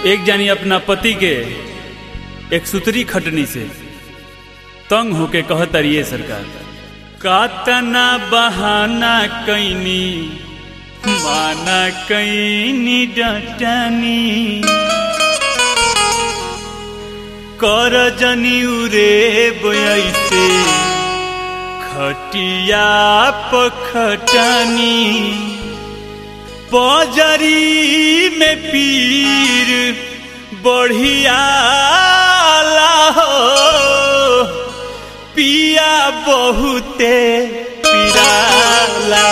एक जानी अपना पति के एक सुतरी खटनी से तंग होके कहतरिए सरकार कातना बहाना कैनी माना कैनी डटनी कर जनी उरे बयसे खटिया पखटनी पजरी में पीर बढ़िया हो पिया बहुते पिराला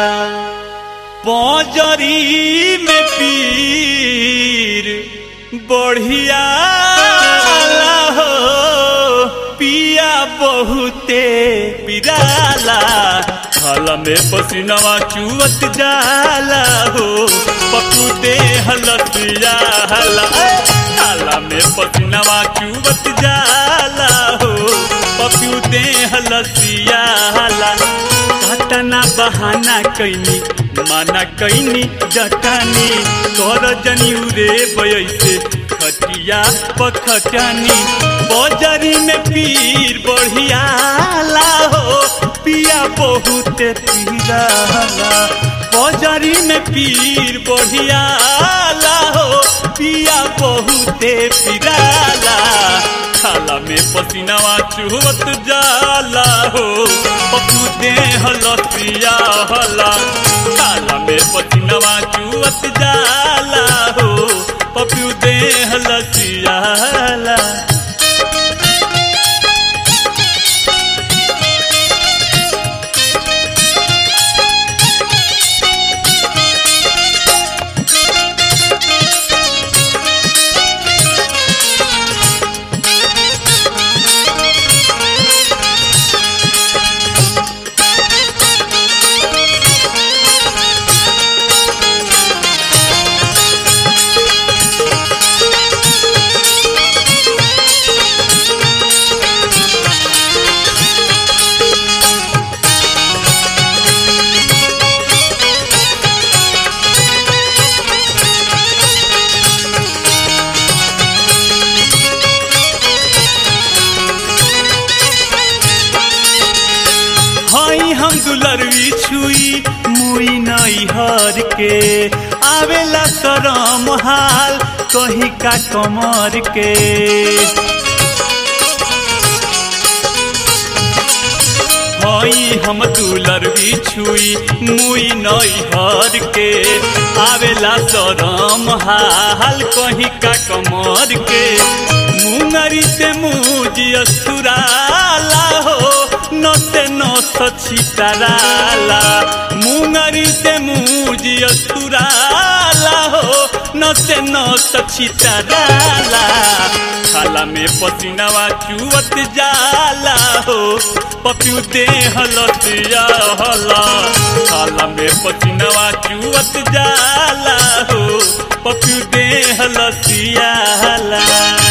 पजरी में पीर बढ़िया हो पिया बहुते पिराला हल में पसीनवा चुवत जाला हो पकुते हलसिया हला हाला में पसीनवा चुवत जाला हो पकुते हलसिया हला घटना बहाना कैनी माना कैनी जटानी कर जनी उरे बयसे खटिया पखटनी बजरी में पीर बढ़िया हो पिया बहुत पीराला बजरी में पीर बढ़िया हो पिया बहुत पीराला खाला में पसीनावा चुहत जाला हो पकुते हलसिया हला खाला में पसीनावा चुहत जाला हो पकुते हलसिया हला हई हम दुलरवी छुई मुई नई हर के आवेला शरम हाल कही का कमर के हई हम दुलरवी छुई मुई नई हर के आवेला शरम हाल कही का कमर के मुंगरी से मुझी असुराला हो नसे नस छितराला मुंगरी से मुझी असुराला हो नसे नस छितराला खाला में पसीनावा चुवत जाला हो पपियू दे हलसिया हला खाला में पसीनावा चुवत जाला हो पपियू दे हलसिया हला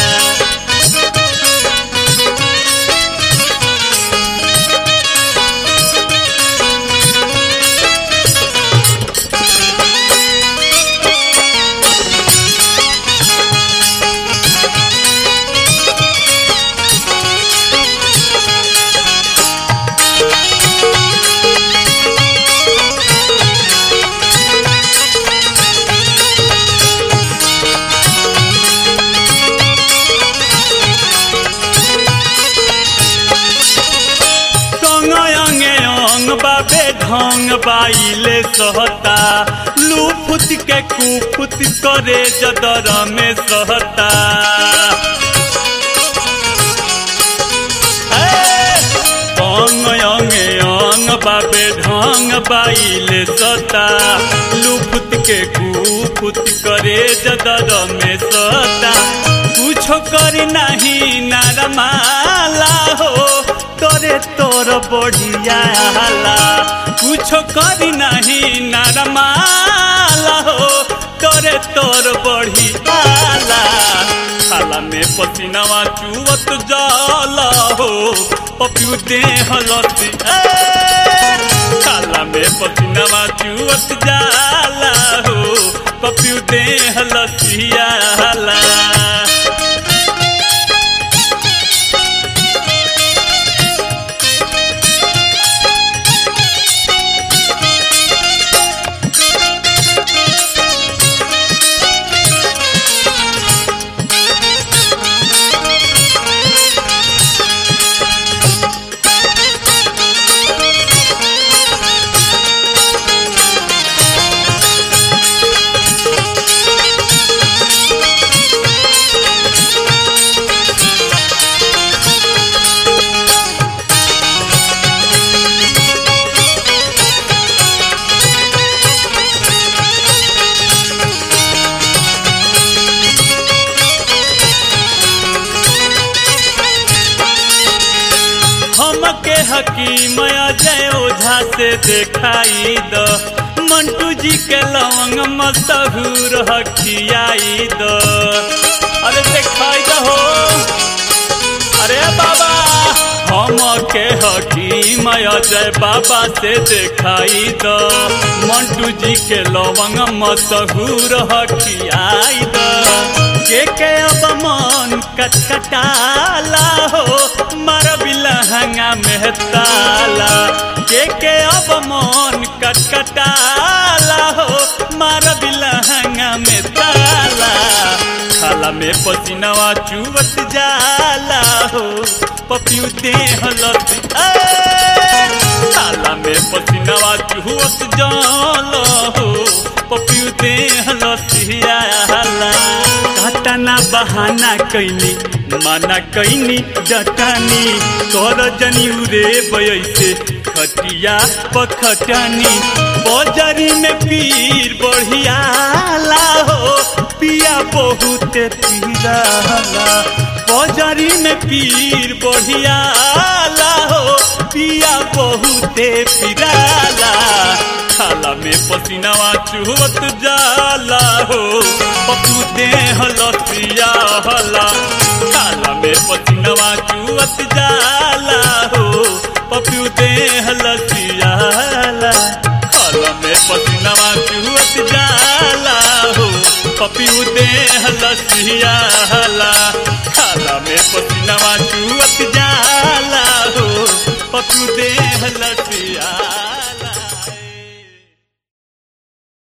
बाबे ढंग बाइले सहता लूफुत के कुफुत करे जदर में सहता अंग अंगे अंग बाबे ढंग बाइले सता लूफुत के कुफुत करे जदर में सहता कुछो करी नहीं नारमाला हो तोरे तोर बढ़िया हाला कुछो करी नहीं नारमाला हो तोरे तोर बढ़िया हाला खाला में पसीनावा चुवत जाला हो पपियू दे हलसी खाला में पसीनावा चुवत जाला हो पपियू दे हलसिया हाला हम के हकीम अजय ओझा से देखाई द मंटू जी के लवंग मशहूर हकियाई द अरे देखाई द हो अरे बाबा हम के हकीम अजय बाबा से देखाई द मंटू जी के लवंग मशहूर हकियाई द के के अब मन कटकटाला हो मार बिलहंगा में ताला के के अब मन कटकटाला हो मार बिलहंगा में ताला खाला में पसीनावा चुवत जाला हो पपियू देह लत खाला में पसीनावा चुवत जाला हो पपियू देह लसियाला घटना बहाना कैनी माना कैनी जटानी कर जनी उरे बयसे खटिया पखटनी बजरी में पीर बढ़ियाला हो पिया बहुत पीराला बजरी में पीर बढ़ियाला हो पिया बहुत पीराला खाला में पसीनावा चुहत जाला हो पप्पू देह लसिया हला खाला में पसीनावा चुहत जाला हो पप्पू देह लसिया हला खाला में पसीनावा चुहत जाला हो पप्पू देह लसिया हला खाला में पसीनावा चुहत जाला हो पप्पू देह लसिया